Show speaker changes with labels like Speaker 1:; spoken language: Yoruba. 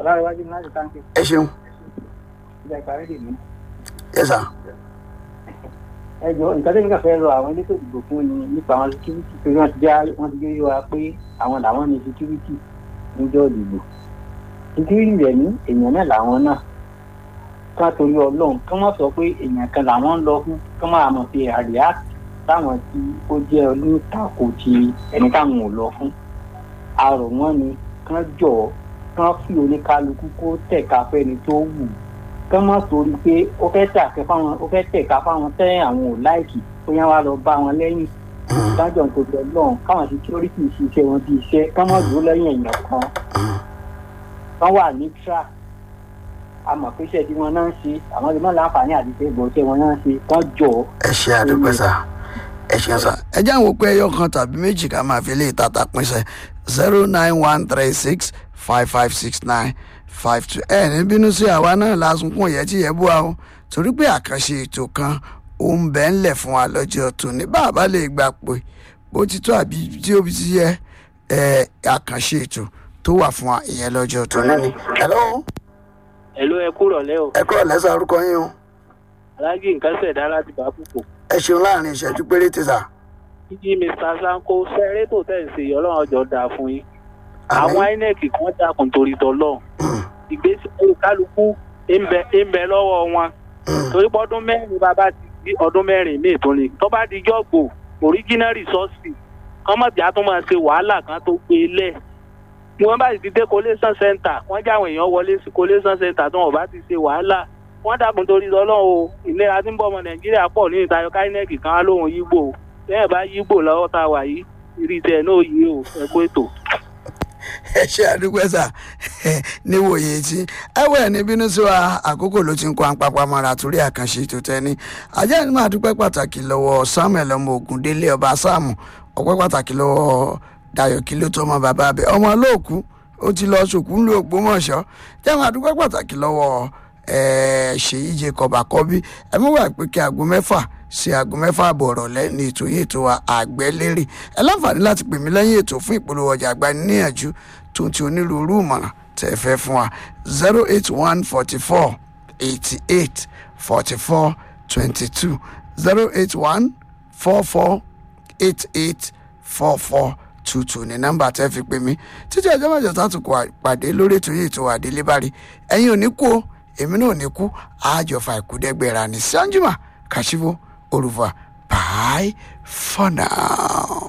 Speaker 1: ọlárẹ̀wájú ní láti táǹkì
Speaker 2: ẹ ṣeun
Speaker 1: ìjà ìparí dè mí.
Speaker 2: yes sir
Speaker 1: ẹ jọ nǹkan tẹ́mi kàn fẹ́ rọ àwọn elétò ìdìbò fún ni nípa àwọn security pé wọ́n ti já wọ́n ti gbé wa pé àwọn làwọn ní security níjọ́ ìdìbò security rẹ̀ ní èèyàn náà làwọn náà ká torí ọlọ́run ká má sọ pé èèyàn kan làwọn ń lọ fún ká má mọ̀ sí àríyá táwọn tí ó jẹ́ olùtakò ti ẹni táwọn ò lọ fún arọ̀ wọn ni kán jọ kán fi oníkálukú kó tẹ̀ka fẹ́ni tó wù kán má torí pé ó fẹ́ tẹ̀ka fáwọn ó fẹ́ tẹ̀ka fáwọn tẹ́ àwọn ò láìkì ó yẹn wá lọ bá wọn lẹ́yìn dájọ́ nítorí ọlọ́run káwọn security ṣiṣẹ́ wọn bí iṣẹ́ kán má dúró lẹ́yìn èèyàn kan kán wà ní track àmọ̀ pé iṣẹ́ tí wọ́n náà ń ṣe àwọn ìmọ̀ láǹfààní àti ṣe ìbọn iṣẹ́ wọn náà ń ṣe kán jọ
Speaker 2: ẹ ṣe àdúpẹ́ sà ẹ ṣeun sà ẹ jẹ́ àwọn òpin ẹyọ kan tàbí méjì ká máa fi lè tata pínṣẹ́ zero nine one three six five five six nine five two ẹ ní bínú sí àwa náà lásùnkún yẹ tí yẹ bú wa o torí pé àkànṣe ètò kan ó ń bẹ́ ńlẹ̀ fún wa lọ́jọ́ tòní bá a bá lè gbà pé bó ti tó àbí tí ó ti yẹ ẹ àkànṣe ètò tó wà fún wa ìyẹn lọ́jọ́ tòní ni. hello
Speaker 3: ẹ̀ló ẹ kúrọ̀ lẹ́ o
Speaker 2: ẹ kúrò lẹ́sà orúkọ yín o
Speaker 3: aláàjì nǹkan ṣẹ̀dá láti bá púpọ̀
Speaker 2: ẹ ṣeun láàrin ìṣẹ́jú péréte sà.
Speaker 3: jíjí mr sanko sẹ́rẹ́tò tẹ̀ ń ṣe yìí ọlọ́run ọjọ́ dáa fún yín àwọn inec kan dákun torí tọ́lọ́ ìgbésí ayé kálukú ń bẹ ń bẹ lọ́wọ́ wọn torí pé ọdún mẹ́rin bàbá ti di ọdún mẹ́rin míì tó ní tó bá di jọ́gbò original resource kọ́mọ̀bí á tún máa ṣe wàhálà kan tó gbé lẹ̀ tí wọ́n bá sì ti dé collation center wọ́n já àwọn èèyàn wọlé sí collation center tí wọ́n bá ti ṣe wàhálà wọ́n dàkún torí ọlọ́run o ìlera tí ń bọ̀ ọmọ nàìjíríà pọ̀ ní ìtayọ káínẹ́ẹ̀kì kan á lóhun yígbò bẹ́ẹ̀ bá yígbò lọ́wọ́ tá a wà yìí ìrì tẹ̀ náà yí o ẹ kó ètò.
Speaker 2: ẹ ṣe àdúgbò sà níwòye tí ẹwẹ ní bínú sí wa àkókò ló ti ń kó àpapọ̀ mọ́ra torí àkànṣe tó tẹ́ ní ajá ni máa dúpẹ́ pàtàkì lọ́wọ́ samuel ọmọ ògùndélé ọba sáàmù ọpẹ́ pàtàkì lọ́wọ́ dayo kí ló tó ọmọ bàbá abẹ ọmọ olóòkú ó ti lọ sòkú ńlú ògbómọ̀ṣọ́ jẹ́ máa dúpẹ́ pàtàkì lọ́wọ́ ṣèyí jacob àkọ́bí ẹ mú wà pé kí aago mẹ́fà sí aago mẹ́fà àbọ̀ ọ̀rọ̀lẹ́ ní ètò yìí ètò àgbẹ̀lérè ẹ láǹfààní láti pè mí lẹ́yìn ètò fún ìpolówó ọjà àgbáníyànjú tó ti onírúurú ìmọ̀ràn tẹ̀ ẹ fẹ́ fún wa zero eight one forty four eighty eight forty four twenty two zero eight one four four eight eight four four tuntun ní nọ́mbà tẹ́ fi pè mí títí ẹjọ́ mẹ́jọ tààtù kò pàdé lórí ètò yìí ètò àdélébárí ẹ̀yin ò ní kú o èmi náà ò ní kú àjọfà ìkúdẹ́gbẹ̀rà ní sanjima kashivo olùfà bye for now.